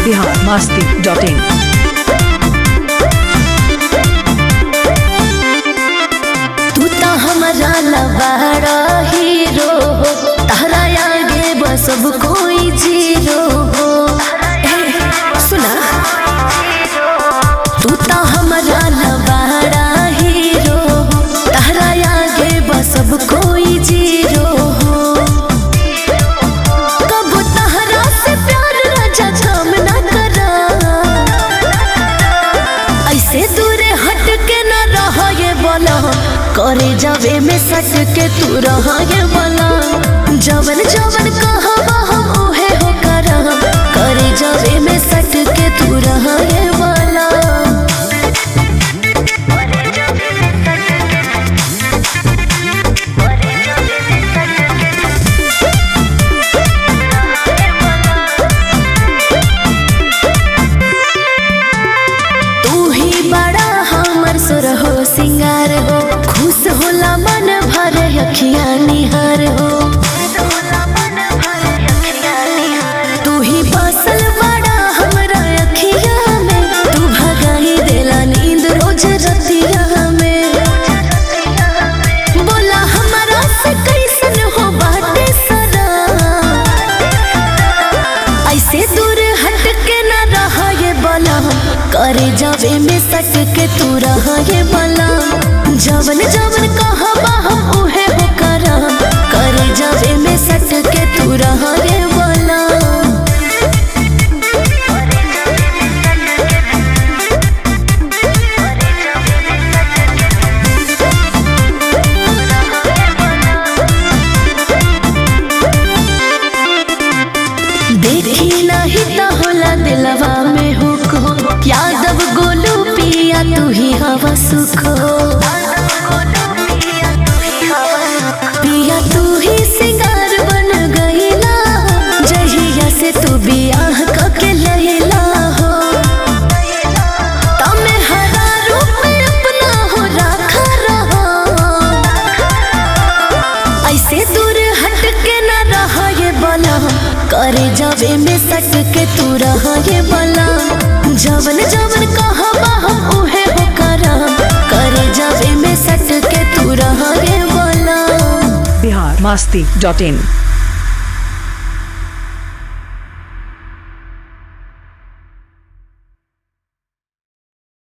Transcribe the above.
Bihar Masti dot in तू तो हमारा लबाड़ा हीरो हो तारा आगे बस अब कोई जीरो हो ए, सुना तू तो हमारा लबाड़ा हीरो हो तारा आगे बस अब कोई जीरो हो कब तहरा से प्यार राजा काम ना करा ऐसे दूरे हट के न रह ये बोला करे जावे में सट के तू रह ये बोला जवन जवन कहवा हम उहे हो करा करे जावे में सट के तू रह ये बोला तू ही बड़ा हमर सुर हो सिंगार हो खुश होला मन भर अखिया निहार हो तू ही बसल बड़ा हमरा अखिया में तू भगाई देला नींद रोज रतिया में बोला हमरा से कैसन हो बाटे सरा ऐसे दूर हट के न रहा ये बला करे जावे में सट के तू रहा ये बला जवन जवन कहबा हम उहे हो करा करे जावे में सट के तू रहा ये बला देखी नहीं तो होला दिलवा में हुक हो यादव गोलू पिया तू ही हवा सुख हो पिया तू ही सिंगार बन गईला जहिया से तू बियाह कके लैला हो तमे हरा रूप में अपना हो राखा रहो ऐसे दूर हट के न रहा ये बला करे जावे में सट के तू रहा ये बला जवन जवन कहबा हम उहे हो करा करे जावे में सट के तू रहा ये बला बिहार मस्ती डॉट इन